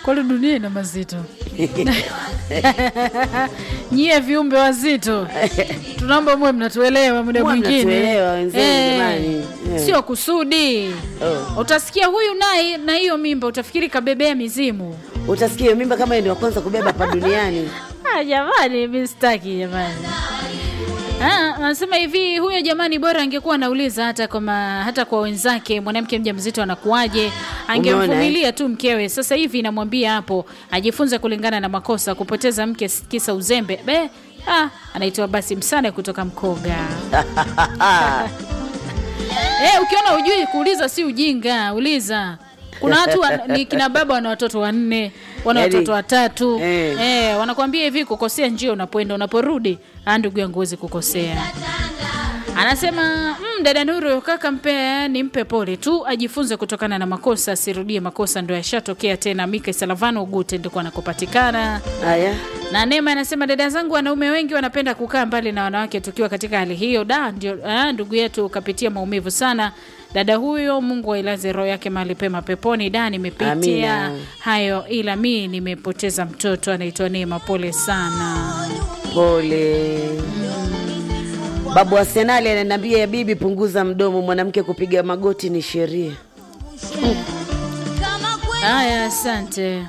kwani dunia ina mazito nyie viumbe wazito tunaomba muwe mnatuelewa muda Muwe mwingine mnatuelewa wenzenu, jamani. Eh. sio kusudi Oh. utasikia huyu naye na hiyo mimba utafikiri kabebea mizimu Utasikia mimba kama yeye ndio wa kwanza kubeba hapa duniani. Ah, jamani mi sitaki jamani Ah, anasema hivi huyo jamani bora angekuwa anauliza hata kwa ma, hata kwa wenzake mwanamke mjamzito anakuwaje angemvumilia tu mkewe sasa hivi inamwambia hapo ajifunze kulingana na makosa kupoteza mke kisa uzembe be ah, anaitwa basi msane kutoka mkoga Eh, ukiona ujui kuuliza si ujinga, uliza. Kuna watu wa, ni kina baba wana watoto wanne, wana Yaani, watoto watatu. eh. Eh, wanakuambia hivi kukosea njia unapoenda unaporudi, ah ndugu yangu huwezi kukosea. Anasema mm, dada Nuru kaka mpe nimpe pole tu ajifunze kutokana na makosa asirudie makosa ndio yashatokea tena. Mika Salavano Ugute ndiko anakopatikana. Haya. Na Neema anasema dada zangu, wanaume wengi wanapenda kukaa mbali na wanawake tukiwa katika hali hiyo. Da, ndio ah, ndugu yetu ukapitia maumivu sana. Dada huyo, Mungu ailaze roho yake mahali pema peponi. Da, nimepitia Amina. hayo, ila mi nimepoteza mtoto anaitwa Neema. Pole sana. Pole. Babu Arsenali ananiambia bibi, punguza mdomo, mwanamke kupiga magoti ni sheria. Haya, asante.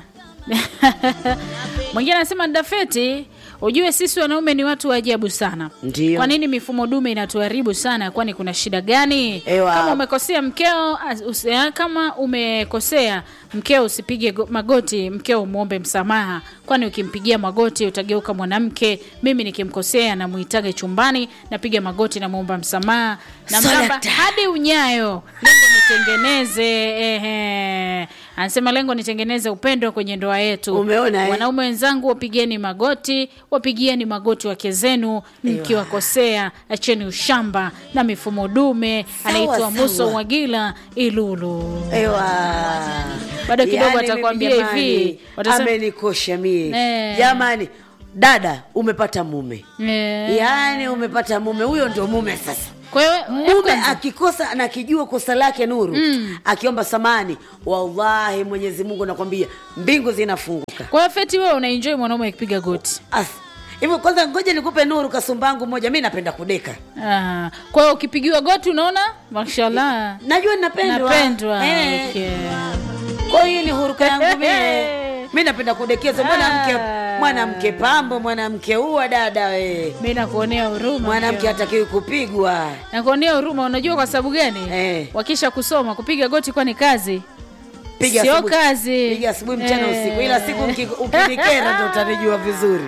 Mwingine anasema Dafeti, ujue sisi wanaume ni watu wa ajabu sana. Ndio. Kwa nini mifumo dume inatuharibu sana? Kwani kuna shida gani? Ewa. Kama umekosea mkeo, as- usi- ah, kama umekosea mkeo usipige go- magoti, mkeo umwombe msamaha, kwani ukimpigia magoti utageuka mwanamke. Mimi nikimkosea namuitaga chumbani, napiga magoti, namwomba msamaha, namramba Salata. hadi unyayo, lengo nitengeneze. Ehe, anasema lengo nitengeneze upendo kwenye ndoa yetu. Umeona, eh? Wanaume wenzangu, wapigeni magoti, wapigieni magoti wake zenu mkiwakosea, acheni ushamba na mifumo dume. Sawa, Anaitwa sawa. Muso Wagila Ilulu. Ewa. Bado kidogo Yaani atakwambia mimi jamani, hivi, watasema- amenikosha mie Eh. jamani. Dada, umepata mume, Eh, yaani umepata mume, huyo ndio mume sasa. Kwa hiyo mume kwanza- akikosa anakijua kosa lake nuru akiomba samani wallahi mwenyezi mungu nakwambia mbingu zinafunguka kwa hiyo Feti, wewe unaenjoy mwanaume akipiga goti. As- hivyo kwanza ngoja nikupe nuru kasumbangu moja mi napenda kudeka Ah, kwa hiyo ukipigiwa goti unaona mashallah najua napendwa napendwa. Eh, Okay. kwa hiyo ni huruka yangu mie mi napenda kudekeza mwanamke Ah. mwanamke pambo mwanamke uwa dada we Mimi nakuonea huruma. mwanamke mkeo. hatakiwi kupigwa nakuonea huruma. Unajua kwa sababu gani? Eh. Wakisha kusoma kupiga goti kwa ni kazi, piga sio asubuhi- kazi. piga asubuhi mchana Eh. usiku ila siku uki- ukinikera ndo utanijua vizuri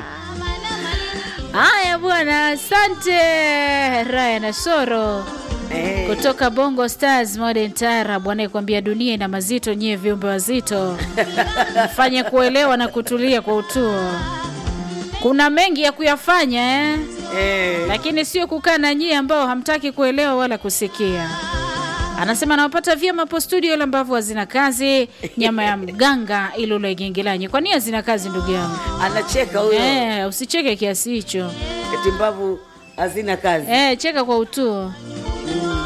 Haya bwana, asante Raya na Soro Eh. kutoka Bongo Stars Modern Taarab anayekuambia dunia ina mazito, nyie viumbe wazito mfanye kuelewa na kutulia kwa utuo. Kuna mengi ya kuyafanya eh? Eh. lakini sio kukaa na nyie ambao hamtaki kuelewa wala kusikia. Anasema nawapata vyema hapo studio, ile ambavyo hazina kazi. Nyama ya mganga ilule gengelanyi, kwani hazina kazi ndugu yangu? anacheka huyo Eh, usicheke kiasi hicho. eti mbavu hazina kazi Eh, cheka kwa utuo.